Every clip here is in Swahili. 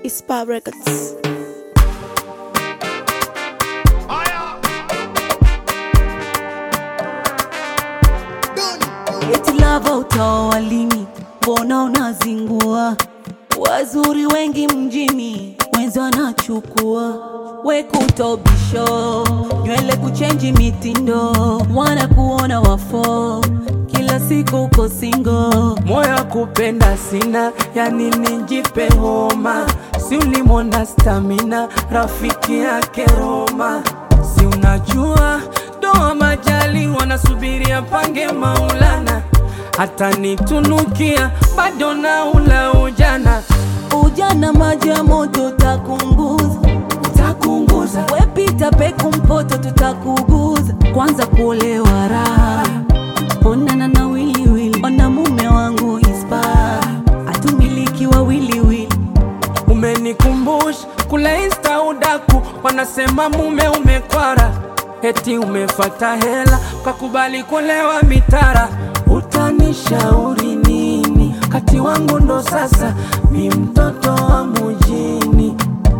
Ispa Records. Eti lava utaoa lini? Mbona unazingua? Wazuri wengi mjini, wenzi wanachukua wekutobisho, nywele kuchenji mitindo, wanakuona wafo, kila siku uko singo. moyo kupenda sina, yani nijipe homa, si ulimwona stamina, rafiki yake Roma, si unajua doa majali wanasubiri apange Maulana, hata nitunukia bado na ula ujana, Ujana maji ya moto takunguza, takunguza wepita peku mpoto tutakuguza. Kwanza kuolewa raha, onana na wiliwili, ona mume wangu ispa, atumiliki wa wiliwili Umenikumbusha kule insta udaku, wanasema mume umekwara, eti umefata hela kakubali kulewa mitara. Utanishauri nini? Kati wangu ndo sasa mi mtoto wa mujini,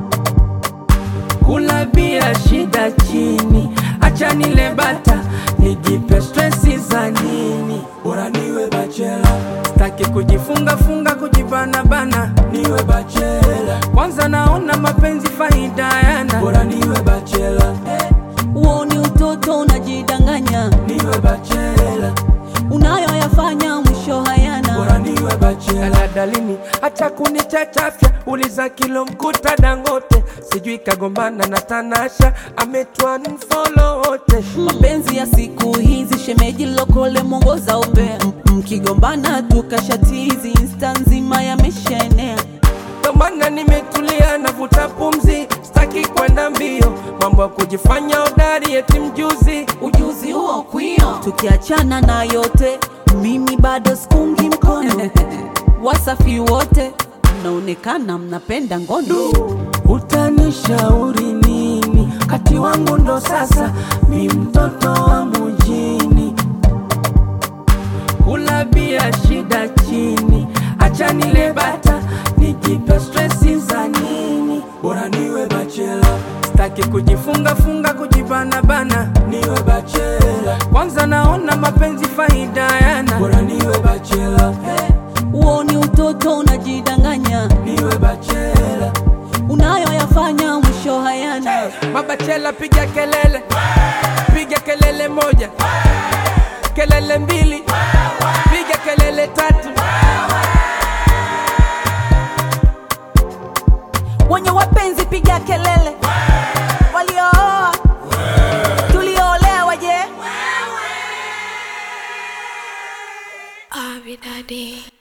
kula bia shida chini, acha nile bata nijipe stresi za nini? Bora niwe bachela, sitaki kujifunga funga kujibana bana, niwe bachela. Kwanza naona mapenzi faida yana, bora niwe bachela, Uoni utoto unajidanganya, niwe bachela, unayoyafanya mwisho hayana. bora niwe bachela. Dalini acha kunichachafya, uliza kilo mkuta Dangote, sijui kagombana na Tanasha, ametwa mfolo wote Mapenzi ya siku hizi, shemeji lokole mwongoza upea, M- mkigombana tukashatizi, insta nzima yameshaenea. Ndo maana nimetulia navuta pumzi, sitaki kwenda mbio, mambo ya kujifanya hodari eti mjuzi. Ujuzi huo kwio, tukiachana na yote, mimi bado sikungi mkono. Wasafi wote mnaonekana mnapenda ngono. Utanishauri nini? Kati wangu ndo sasa mi mtoto wa mujini, kula bia shida chini, acha nile bata nijipe stresi za nini? Bora niwe bachela, sitaki kujifunga funga kujibana bana, niwe bachela. Kwanza naona mapenzi faida yana, bora niwe bachela, Uoni utoto unajidanganya, niwe bachela. unayoyafanya mwisho hayana. Mabachela piga kelele, piga kelele moja, kelele mbili, piga kelele tatu. Wenye wapenzi piga kelele, waliooa tulioolewa je? Abby Daddy.